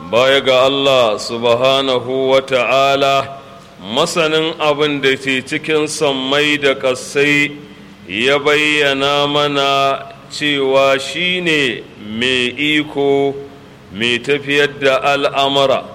baya ga Allah subhanahu wa ta'ala masanin abin da ke cikin sammai da ƙasai ya bayyana mana cewa shi ne mai iko mai tafiyar da al'amura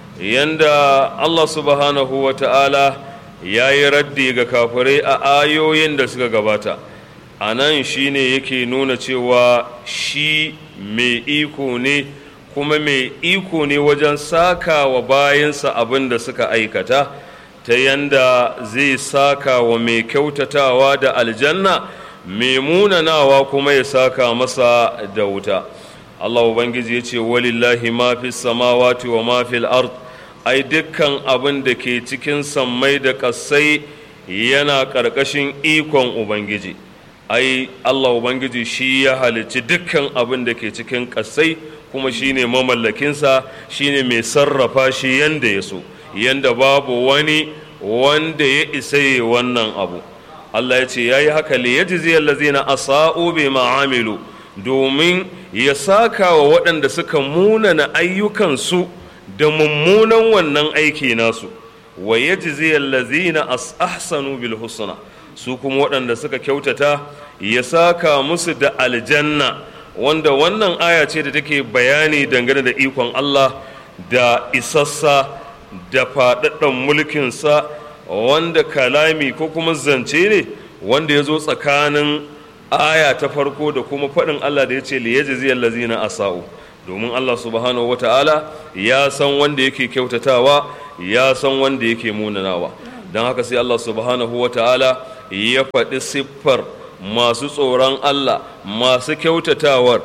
yanda Allah subhanahu wa ta'ala ya yi raddi ga kafirai a ayoyin da suka gabata a nan shi ne yake nuna cewa shi mai iko ne kuma mai iko ne wajen saka wa bayansa abin da suka aikata ta yanda zai saka wa mai kyautatawa da aljanna mai munanawa kuma ya saka masa da wuta Allah Ubangiji ya ce walillahi ma fi samawati wa ma fil ard ai dukkan abin da ke cikin sammai da ƙasai yana ƙarƙashin ikon Ubangiji ai Allah Ubangiji shi ya halicci dukkan abin da ke cikin ƙasai kuma shi ne mamallakinsa shi ne mai sarrafa shi yanda ya so yanda babu wani wanda ya isa yi wannan abu Allah ya ce ya yi haka li ya jiziyar lazina asa'u bi ma'amilu domin ya saka wa waɗanda suka munana ayyukansu da mummunan wannan aiki nasu wa ya jiziyar lazina ahsanu bil husna su kuma waɗanda suka kyautata ya saka musu da aljanna wanda wannan aya ce da take bayani dangane da ikon Allah da isassa da faɗaɗɗen mulkinsa wanda kalami ko kuma zance ne wanda ya zo tsakanin aya ta farko da kuma faɗin Allah da ya ce liyajziyal lazina asa'u domin Allah subhanahu wata'ala ya san wanda yake kyautatawa ya san wanda yake munanawa don haka sai Allah subhanahu wata'ala ya faɗi siffar masu tsoron Allah masu kyautatawar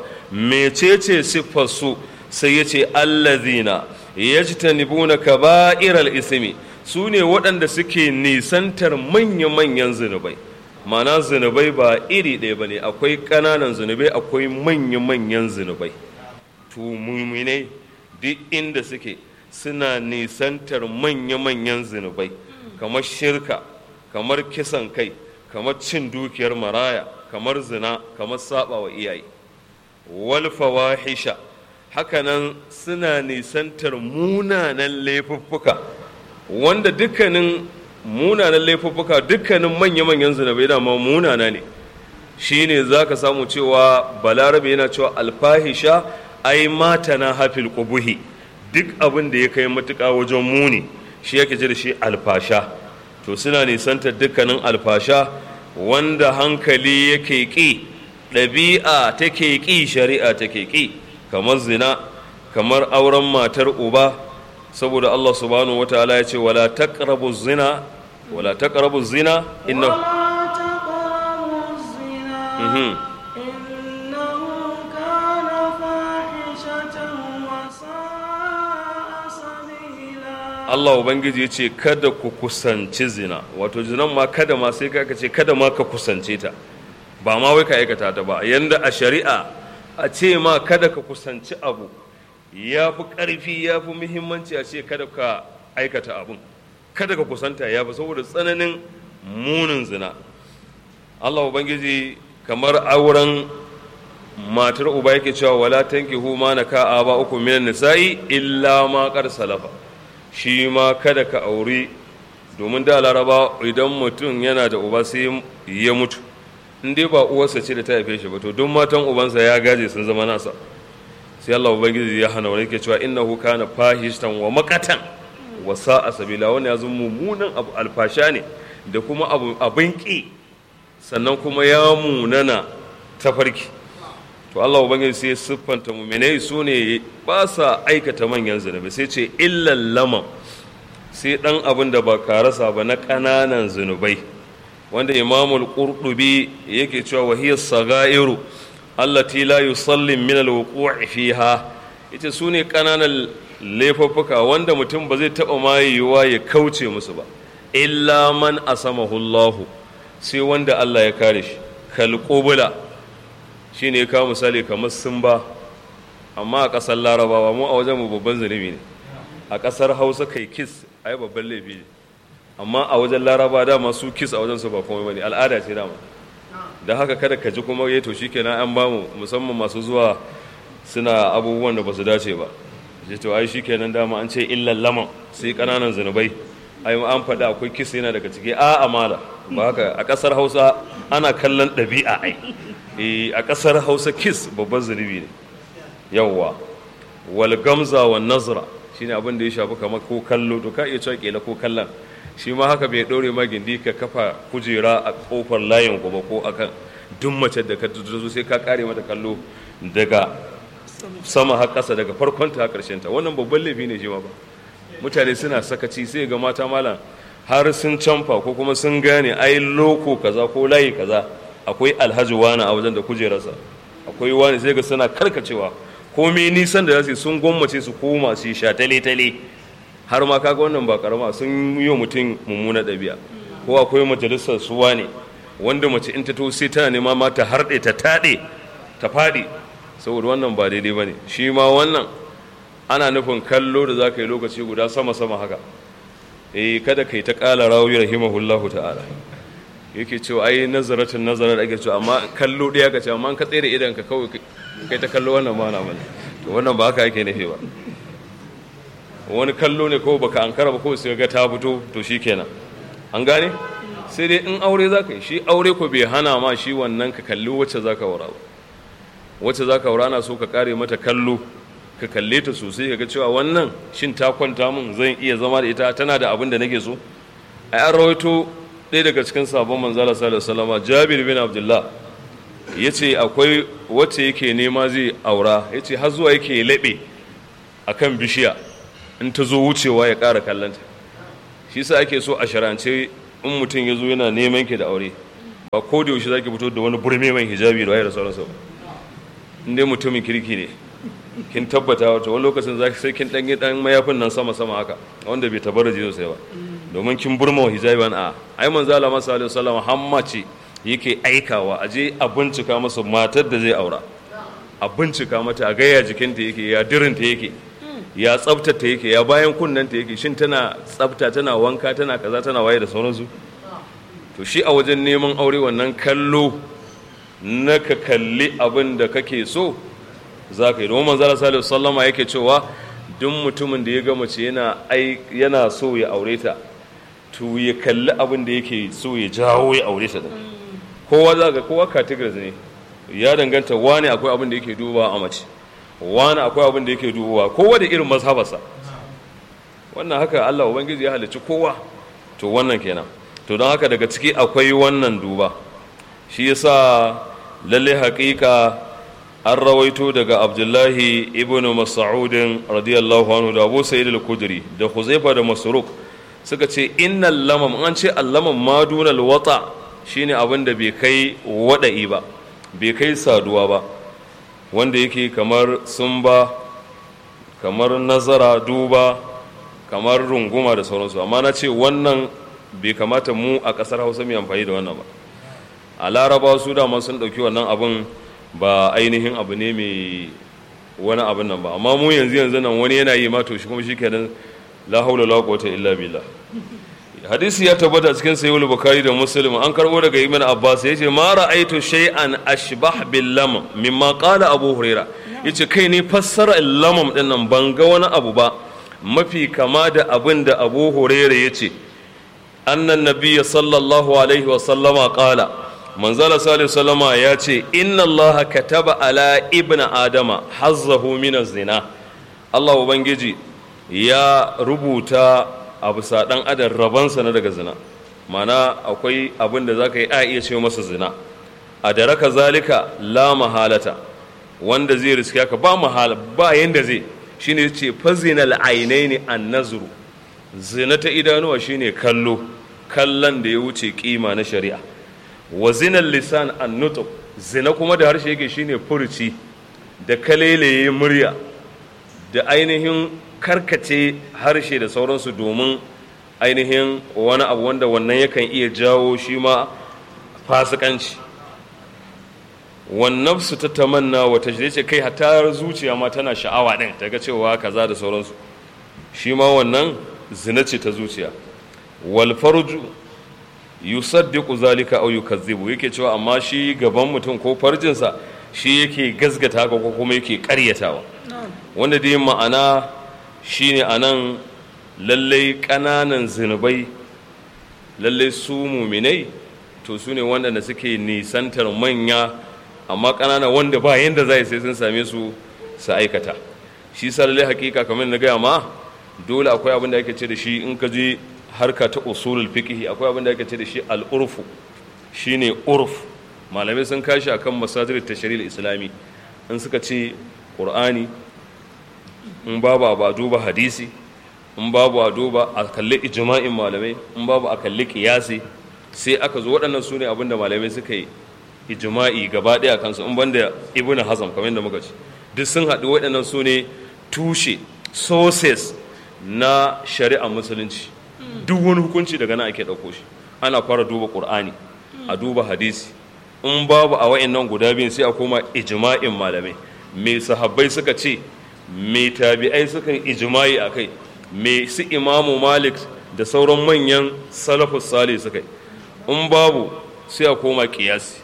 mecece siffar su sai ya ce allazina yajtanibuna kaba'iral ismi su ne waɗanda suke nisantar manya-manyan zunubai mana zunubai ba iri ɗaya ba ne akwai ƙananan zunubai akwai manya-manyan zunubai tumuminai duk inda suke suna nisantar manya-manyan zunubai kamar shirka kamar kisan kai kamar cin dukiyar maraya kamar zina kamar saba wa iyaye walfawahisha hakanan suna nisantar munanan laifuffuka wanda dukkanin munanan laifuffuka dukkanin manya-manyan zinabai dama munana ne shi ne za ka samu cewa balarabe yana cewa alfahisha ai mata na hafil kubuhi duk abin da ya kai matuƙa wajen muni shi yake ji da shi alfasha to suna nisantar dukkanin alfasha wanda hankali yake ƙi ɗabi'a take ƙi shari'a take ƙi kamar zina kamar auren matar uba saboda Allah subhanahu wa ta'ala ya ce wala taqrabu zina wala taqrabu zina inna Allah Ubangiji ya ce kada ku kusanci zina wato zinan ma kada ma sai ka ce kada ma ka kusance ta ba ma wai ka aikata ta ba yanda a shari'a a ce ma kada ka kusanci abu ya fi ƙarfi ya fi muhimmanci a ce kada ka aikata abun kada ka kusanta ya fi saboda tsananin munin zina Allah Ubangiji kamar auren matar uba yake cewa wala tankihu ma naka aba uku minan nisa'i illa ma qad salafa shi ma kada ka auri domin da laraba idan mutum yana da uba sai ya mutu in dai ba uwarsa ce da ta haife shi ba to duk matan ubansa ya gaje sun zama nasa sai Allah ubangiji ya hana wani ke cewa innahu kana fahishtan wa makatan wa sa'a sabila wani ya zama mummunan abu alfasha ne da kuma abu abin ki sannan kuma ya munana tafarki to Allah ubangiji sai siffanta mu'minai su ne ba sa aikata manyan zunubi sai ce illal lamam sai dan abin da ba karasa ba na ƙananan zunubai wanda imamul qurtubi yake cewa wahiyar sagairu allati la yusallim min alwuqu'i fiha ita su ne ƙananan laifuffuka wanda mutum ba zai taɓa ma yiwuwa ya kauce musu ba illa man asamahu Allahu sai wanda Allah ya kare shi kal qubula shine ya kawo misali kamar sun ba amma a ƙasar larabawa mu a wajen mu babban zunubi ne a ƙasar hausa kai kis ai babban laifi ne amma a wajen laraba dama su kis a wajen su ba komai bane al'ada ce dama da haka kada ka ji kuma yato shikenan an bamu musamman masu zuwa suna abubuwan da ba su dace ba je to ai shikenan dama an ce illal laman sai kananan zunubai ai an faɗa akwai kisa yana daga ciki a amala ba haka a ƙasar hausa ana kallon ɗabi'a ai eh a ƙasar hausa kis babban zunubi ne yawwa wal gamza wa nazra shine abin da ya shafi kamar ko kallo to ka iya cewa kila ko kallon shi ma haka bai ɗore ma gindi ka kafa kujera a ƙofar layin gobe ko akan duk mace da ka zo sai ka kare mata kallo daga sama har ƙasa daga farkon ta ƙarshen ta wannan babban laifi ne shi ma ba mutane suna sakaci sai ga mata malam har sun canfa ko kuma sun gane ai loko kaza ko layi kaza akwai alhaji wani a wajen da kujerarsa akwai wani sai ga suna karkacewa komai nisan da za su sun gwammace su koma su sha tale-tale har ma kaga wannan ba karama sun yi mutum mummuna ɗabi'a ko akwai majalisar suwa ne wanda mace in ta to sai tana nema ma ta harɗe ta taɗe ta faɗi saboda wannan ba daidai ba ne shi ma wannan ana nufin kallo da za ka yi lokaci guda sama-sama haka eh kada kai ta ƙala rawi rahimahullahu ta'ala yake cewa ai nazaratin nazarar ake cewa amma kallo ɗaya ka ce amma ka tsere idan ka kawai kai ta kallo wannan ma na mana to wannan ba haka yake nufi ba wani kallo ne ko baka ankara ba ko sai ga ta fito to shikenan an gane sai dai in aure za ka yi shi aure ko bai hana ma shi wannan ka kalli wacce za ka wura ba wacce za ka wura na so ka kare mata kallo ka kalle ta sosai ka ga cewa wannan shin ta kwanta min zan iya zama da ita tana da abin da nake so a an rawaito ɗaya daga cikin sabon manzala sallallahu alaihi wasallam jabir bin abdullah ya ce akwai wacce yake nema zai aura ya ce har zuwa yake laɓe a kan bishiya in ta zo wucewa ya ƙara kallonta shi sa ake so a sharance in mutum ya zo yana neman ki da aure ba ko da yaushe zaki fito da wani burme mai hijabi da wayar da sauransu ba in dai mutumin kirki ne kin tabbata wata wani lokacin zaki sai kin ɗan dan mayafin nan sama sama haka wanda bai tabaraje sosai ba domin kin burma wa hijabi wani a ai manzo Allah sallallahu alaihi wasallam hamma ce yake aikawa a je a bincika masa matar da zai aura a bincika mata a gaya jikinta yake ya dirinta yake ya tsabtata yake ya bayan kunnanta yake shin tana tsabta tana wanka tana kaza tana waye da sauransu to shi a wajen neman aure wannan kallo na ka kalli abin da kake so za ka yi domin manzala salihu sallama yake cewa duk mutumin da ya ga mace yana yana so ya aure ta to ya kalli abin da yake so ya jawo ya aure ta kowa za ga kowa categories ne ya danganta wani akwai abin da yake dubawa a mace wani akwai abin da yake dubawa kowa da irin mazhabarsa wannan haka Allah ubangiji ya halicci kowa to wannan kenan to don haka daga ciki akwai wannan duba shi yasa lalle haƙiƙa an rawaito daga abdullahi ibn mas'udin radiyallahu anhu da abu sa'id al-kudri da huzaifa da masruq suka ce innal lamam an ce allamam madunal wata shine abin da bai kai wada'i ba bai kai saduwa ba wanda yake kamar sumba kamar nazara duba kamar runguma da sauransu amma na ce wannan bai kamata mu a ƙasar hausa mai amfani da wannan ba a laraba su dama sun ɗauki wannan abin ba ainihin abu ne mai wani abin nan ba amma mu yanzu yanzu nan wani yana yi ma to shi kuma shi kenan la haula la quwwata illa billah hadisi ya tabbata cikin sayyid bukhari da muslim an karbo daga ibn abbas yace ma ra'aytu shay'an ashbah bil lam mimma qala abu huraira yace kai ne fassara lamam din nan ban ga wani abu ba mafi kama da abin da abu huraira yace annan nabiyya sallallahu alaihi wa sallama qala manzala salihu sallama ya ce inna allaha kataba ala ibn adama hazzahu min zina allah ubangiji ya rubuta a bisa ɗan adam rabansa na daga zina mana akwai abin da za ka yi a iya ce masa zina a da raka zalika la mahalata wanda zai riska ka ba mahala ba yanda zai shine ce fazinal ainaini an nazuru zina ta idanuwa shine kallo kallon da ya wuce kima na shari'a wa zinan lisan an nutuk zina kuma da harshe yake shine furuci da kalelaye murya da ainihin karkace harshe da sauransu domin ainihin wani abu wanda wannan yakan iya jawo shi ma fasikanci wannan su ta tamanna wata shi ce kai hatta zuciya ma tana sha'awa ɗin ta ga cewa kaza da sauransu shi ma wannan zina ce ta zuciya wal farju yusaddiqu zalika aw yukazzibu yake cewa amma shi gaban mutum ko farjinsa shi yake gazgata ko kuma yake ƙaryatawa wanda dai ma'ana shine a nan lallai ƙananan zunubai lallai su muminai to su ne waɗanda suke nisantar manya amma ƙanana wanda ba yadda za sai sun same su su aikata shi sa lallai hakika kamar na gaya ma dole akwai abin da ake ce da shi in ka je harka ta usulul fiqh akwai abin da ake ce da shi al-urfu shine urf malamai sun kashi akan masajir tashri'il islami in suka ce qur'ani in babu a duba hadisi in babu a duba a kalli ijma'in malamai in babu a kalli kiyasi sai aka zo waɗannan su ne abinda malamai suka yi ijma'i gaba ɗaya kansu in banda ibnu hazam kamar yadda muka ce duk sun haɗu waɗannan su ne tushe sources na shari'a musulunci duk wani hukunci daga nan ake ɗauko shi ana fara duba ƙur'ani a duba hadisi in babu a wa'annan guda biyun sai a koma ijma'in malamai me sahabbai suka ce me tabi'ai suka yi ijma'i a kai me su imamu malik da sauran manyan salafus sale suka yi in babu sai a koma kiyasi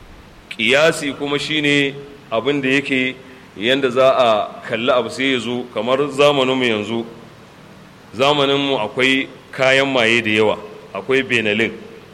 kiyasi kuma shine abin da yake yanda za a kalli abu sai ya zo kamar zamaninmu yanzu zamaninmu akwai kayan maye da yawa akwai benelin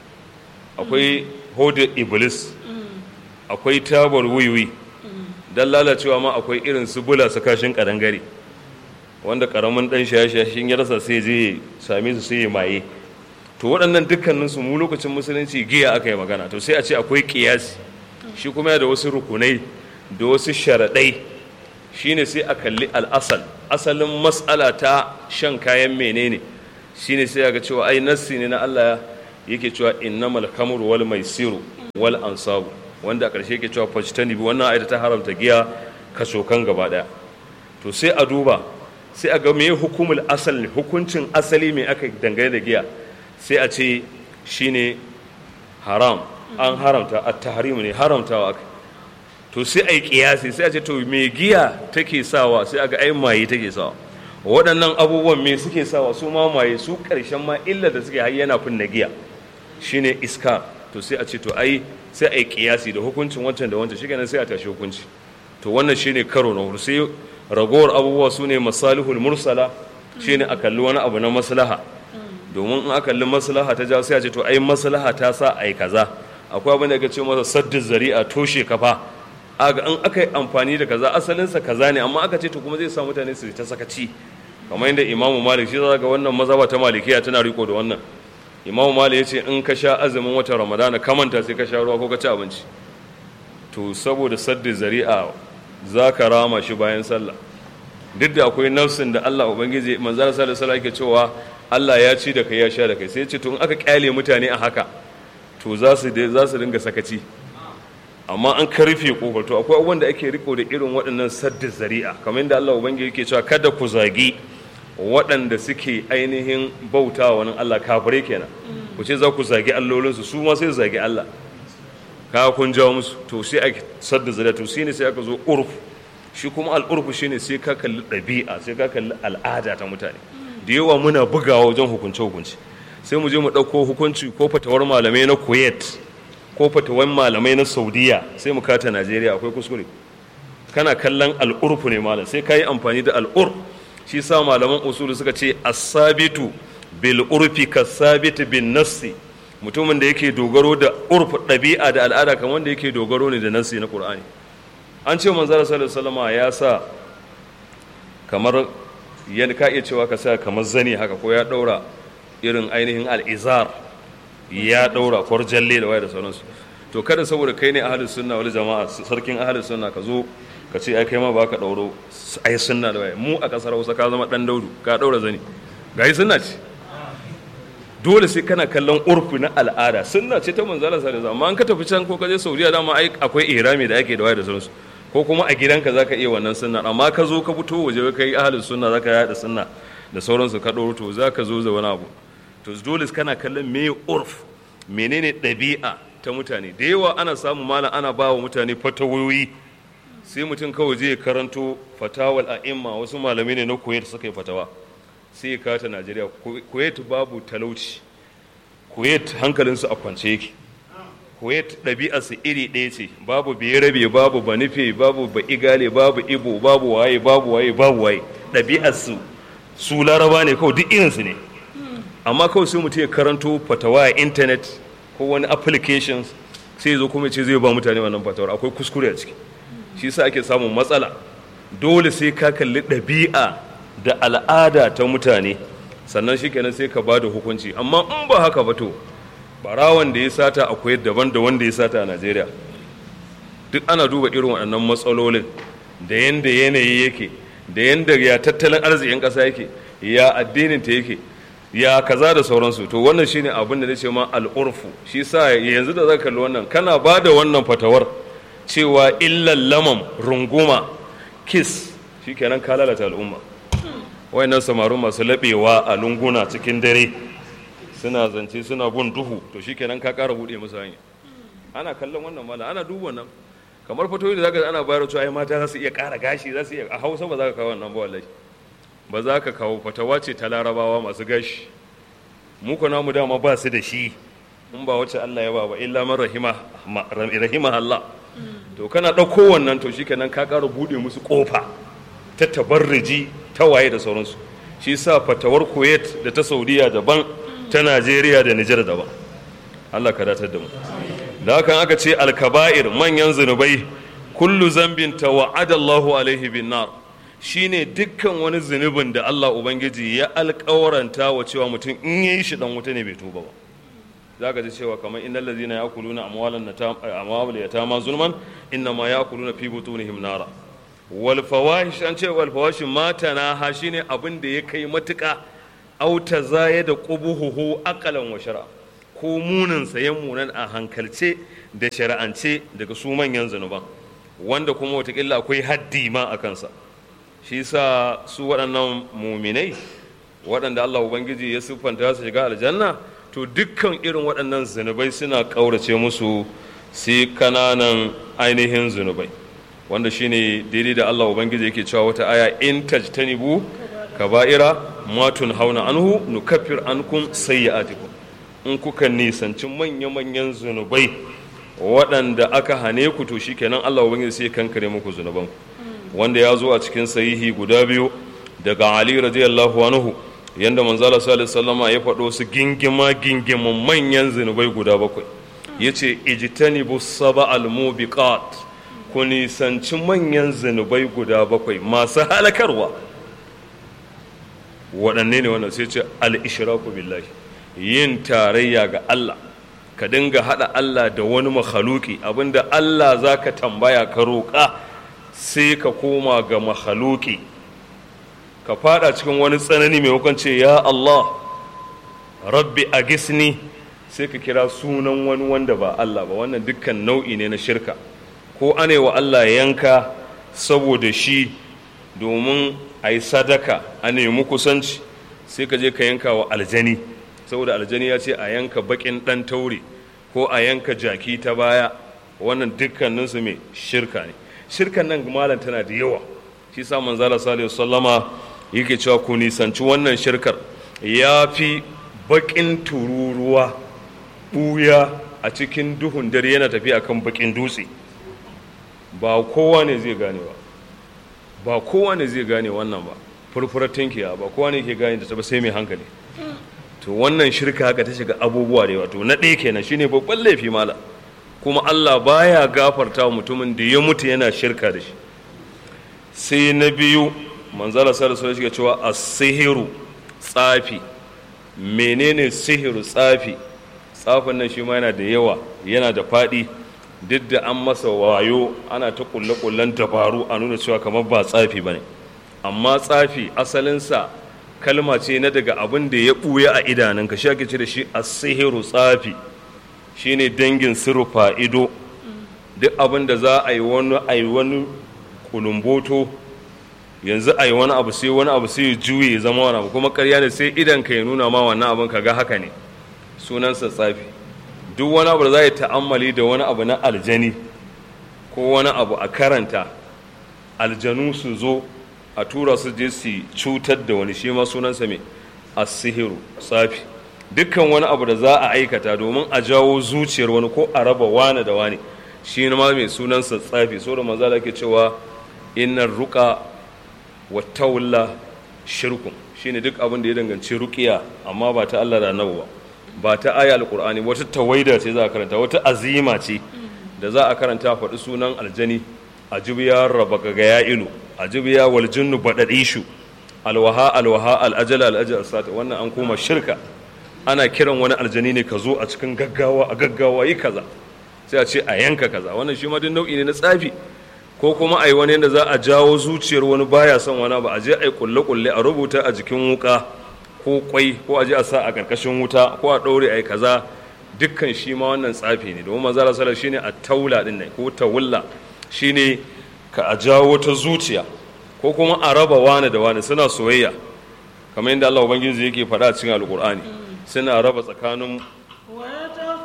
akwai hodar iblis akwai tabar wiwi don lalacewa ma akwai irin su bula su kashin kadangare wanda karamin dan shaye-shayen ya rasa sai je same su sai ya maye to waɗannan dukkaninsu mu lokacin musulunci giya aka yi magana to sai a ce akwai kiyasi shi kuma ya da wasu rukunai da wasu sharaɗai shine sai a kalli al'asal asalin matsala ta shan kayan menene shine sai ga cewa ai nassi ne na Allah yake cewa innamal khamru wal maisiru wal ansabu wanda a ƙarshe yake cewa fajtani bi wannan ayata ta haramta giya kasokan gaba daya to sai a duba sai a ga me hukumul asal ne hukuncin asali me aka dangane da giya sai a ce shine haram an haramta at-tahrim ne haramtawa aka to sai a yi kiyasi sai a ce to me giya take sawa sai a ga ai maye take sawa waɗannan abubuwan me suke sawa su ma maye su ƙarshen ma illa da suke har yana kunna giya shine iska to sai a ce to ai sai a yi kiyasi da hukuncin wancan da wancan shikenan sai a tashi hukunci to wannan shine karo na hudu sai ragowar abubuwa su ne masalihul mursala shine a kalli wani abu na maslaha domin in aka kalli maslaha ta jawo sai a ce to ai maslaha ta sa ai kaza akwai abin da ake ce masa saddu zari'a toshe kafa aga in aka yi amfani da kaza asalinsa kaza ne amma aka ce to kuma zai sa mutane su ta sakaci kamar yadda imamu malik shi ga wannan mazhaba ta malikiya tana riko da wannan imamu malik ya ce in ka sha azumin watan ramadana kamanta sai ka sha ruwa ko ka ci abinci to saboda sadda zari'a za ka rama shi bayan sallah duk da akwai nafsin da Allah ubangiji manzara sallallahu alaihi wasallam yake cewa Allah ya ci da kai ya sha da kai sai ya ce to in aka kyale mutane a haka to za su za su dinga sakaci amma an karfe kofar to akwai abubuwan da ake riko da irin waɗannan sadda zari'a kamar yadda Allah ubangiji yake cewa kada ku zagi waɗanda suke ainihin bauta wani Allah kafirai kenan ku ce za ku zagi allolinsu su ma sai zagi Allah ka kun jawo musu to sai a sadda zari'a to shine sai aka zo urfu shi kuma al'urfu shine sai ka kalli ɗabi'a sai ka kalli al'ada ta mutane da yawa muna bugawa wajen hukunce hukunci sai mu je mu ɗauko hukunci ko fatawar malamai na kuwait ko fatawar malamai na saudiya sai mu kata najeriya akwai kuskure kana kallon al'urfu ne malam sai ka yi amfani da al'ur shi sa malaman usulu suka ce asabitu bil urfi kasabitu bin nassi mutumin da yake dogaro da urfu ɗabi'a da al'ada kamar wanda yake dogaro ne da nassi na qur'ani an ce manzara sallallahu alaihi ya sa kamar yadda ka iya cewa ka sa kamar zani haka ko ya ɗaura irin ainihin al'izar ya ɗaura kwarjalle da waya da sauransu to kada saboda kai ne ahalus sunna wani jama'a sarkin ahalus sunna ka zo ka ce ai kai ma ba ka ɗauro ai sunna da waya mu a ƙasar hausa ka zama ɗan daudu ka ɗaura zani ga yi sunna ce dole sai kana kallon urfi na al'ada sunna ce ta manzala sa da amma an ka tafi can ko ka je saudiya dama ai akwai ihrami da ake da waya da sauransu ko kuma a gidanka za ka iya wannan sunna amma ka zo ka fito waje ka yi ahalus sunna za ka yaɗa sunna da sauransu ka ɗauro to za ka zo da wani abu to dole kana kallon me urf menene ɗabi'a ta mutane da yawa ana samu malam ana ba wa mutane fatawoyi sai mutum kawai zai karanto fatawal a'imma wasu malamai ne na kuwait suka yi fatawa sai ya kata najeriya kuwait babu talauci kuwait hankalinsu a kwance yake kuwait ɗabi'arsu iri ɗaya ce babu berabe babu banife babu ba'igale babu ibo babu waye babu waye babu waye ɗabi'arsu su laraba ne kawai duk irinsu ne amma kawai sai mutum ya karanto fatawa a intanet ko wani applications sai zo kuma ce zai ba mutane wannan fatawar akwai kuskure a ciki shi sa ake samun matsala dole sai ka kalli ɗabi'a da al'ada ta mutane sannan shi kenan sai ka ba da hukunci amma in ba haka ba to barawan da ya sata akwai daban da wanda ya sata a najeriya duk ana duba irin waɗannan matsalolin da yanda yanayi yake da yanda ya tattalin arzikin ƙasa yake ya addinin ta yake ya kaza da sauransu to wannan shine abin da nace ma al'urfu shi sa yanzu da zaka kalli wannan kana ba da wannan fatawar cewa illal lamam runguma kiss shikenan ka lalata al'umma wayannan samaru masu laɓewa a lunguna cikin dare suna zance suna bin duhu to shikenan ka ƙara buɗe musu hanya ana kallon wannan mala ana duba wannan kamar fatoyi da zaka ana bayar cewa ai mata za su iya ƙara gashi za su iya a Hausa ba za ka kawo wannan ba wallahi ba za ka kawo fatawa ce ta larabawa masu gashi mu ko namu dama ba su da shi in ba wacce Allah ya ba ba illa man rahima rahima Allah to kana ɗauko wannan to shikenan ka ƙara buɗe musu ƙofa ta tabarriji ta waye da sauransu shi sa fatawar Kuwait da ta Saudiya daban ta Najeriya da Nijar daban Allah ka datar da mu da hakan aka ce alkaba'ir manyan zunubai kullu zambin tawa'ada Allahu alaihi bin nar shine dukkan wani zunubin da Allah ubangiji ya alƙawaranta wa cewa mutum in yayi shi dan wuta ne bai tuba ba zaka ji cewa kamar innal ladzina ya'kuluna amwalan amwal yatama zulman innama ya'kuluna fi butunihim nara wal fawahish an ce wal fawahish matana ha shine abin da ya kai matuƙa auta zaya da qubuhu aqalan wa shar'a ko munin sayan munan a hankalce da shari'ance daga su manyan zunuban wanda kuma watakila akwai haddi ma a kansa shi sa su waɗannan muminai waɗanda Allah Ubangiji ya siffanta su shiga aljanna to dukkan irin waɗannan zunubai suna ƙaurace musu sai kananan ainihin zunubai wanda shine daidai da Allah Ubangiji yake cewa wata aya in tajtanibu kaba'ira matun hauna anhu nukaffir ankum sayyi'atikum in kuka nisanci manya-manyan zunubai waɗanda aka hane ku to shikenan Allah ubangiji sai kankare muku zunuban wanda ya zo a cikin sahihi guda biyu daga Ali radiyallahu anhu yanda manzo Allah sallallahu alaihi ya faɗo su gingima gingiman manyan zunubai guda bakwai yace ijtanibu sab'al mubiqat ku nisanci manyan zunubai guda bakwai masu halakarwa waɗanne ne wannan sai ce al-ishraku billahi yin tarayya ga Allah ka dinga haɗa Allah da wani makhaluki abinda Allah za ka tambaya ka roƙa sai ka koma ga makhaluki ka fada cikin wani tsanani mai ce ya Allah rabbi a gisni sai ka kira sunan wani wanda ba Allah ba wannan dukkan nau'i ne na shirka ko ane wa Allah yanka saboda shi domin a yi sadaka a nemi kusanci sai ka je ka yanka wa aljani saboda aljani ya ce a yanka bakin dan taure ko a yanka jaki ta baya wannan dukkaninsu mai shirka ne shirkan nan malam tana da yawa shi sa manzala sallallahu sallama yake cewa ku nisanci wannan shirkar ya fi bakin tururuwa buya a cikin duhun dare yana tafiya kan bakin dutse ba kowa ne zai gane ba ba kowa ne zai gane wannan ba furfurar tinkiya ba kowa ne ke gane da ta ba sai mai hankali to wannan shirka haka ta shiga abubuwa da yawa to na ɗaya kenan shine babban laifi mala kuma Allah baya gafarta mutumin da ya mutu yana shirka da shi sai na biyu manzala sallallahu alaihi wasallam cewa as-sihiru tsafi menene sihiru tsafi tsafin nan shi ma yana da yawa yana da faɗi duk da an masa wayo ana ta kulle-kullen dabaru a nuna cewa kamar ba tsafi bane amma tsafi asalinsa kalma ce na daga abin da ya ɓuya a idanunka shi ake ce da shi a sihiru tsafi shine dangin sirufa ido duk abin da za a yi wani a yi wani kulumboto yanzu a yi wani abu sai wani abu sai ya juye ya zama wani abu kuma karya ne sai idan ka ya nuna ma wannan abin ka ga haka ne sunansa tsafi duk wani abu da za a yi ta'ammali da wani abu na aljani ko wani abu a karanta aljanu su zo a tura su je su cutar da wani shi ma sunansa mai asihiru tsafi dukkan wani abu da za a aikata domin a jawo zuciyar wani ko a raba wani da wani shi ma mai sunansa tsafi so da maza ke cewa innar ruka wa tawalla shirkun shine duk abin da ya danganci ruqiya amma ba ta Allah da Annabi ba ba ta aya alqur'ani wata tawaida ce za a karanta wata azima ce da za a karanta faɗi sunan aljani ajubiya rabaka ga ya ilu ajubiya wal jinnu badadishu alwaha alwaha al'ajala al'ajal sata wannan an koma shirka ana kiran wani aljani ne ka zo a cikin gaggawa a gaggawa yi kaza sai a ce a yanka kaza wannan shi ma duk nau'i ne na tsafi ko kuma a yi wani yadda za a jawo zuciyar wani baya son wani ba a je a yi kulle-kulle a rubuta a jikin wuka ko kwai ko a je a sa a ƙarƙashin wuta ko a ɗaure a yi kaza dukkan shi ma wannan tsafi ne domin manzala sallar shine a taula din ne ko tawulla shine ka a jawo ta zuciya ko kuma a raba wani da wani suna soyayya kamar yadda Allah ubangiji yake faɗa a cikin alkur'ani suna raba tsakanin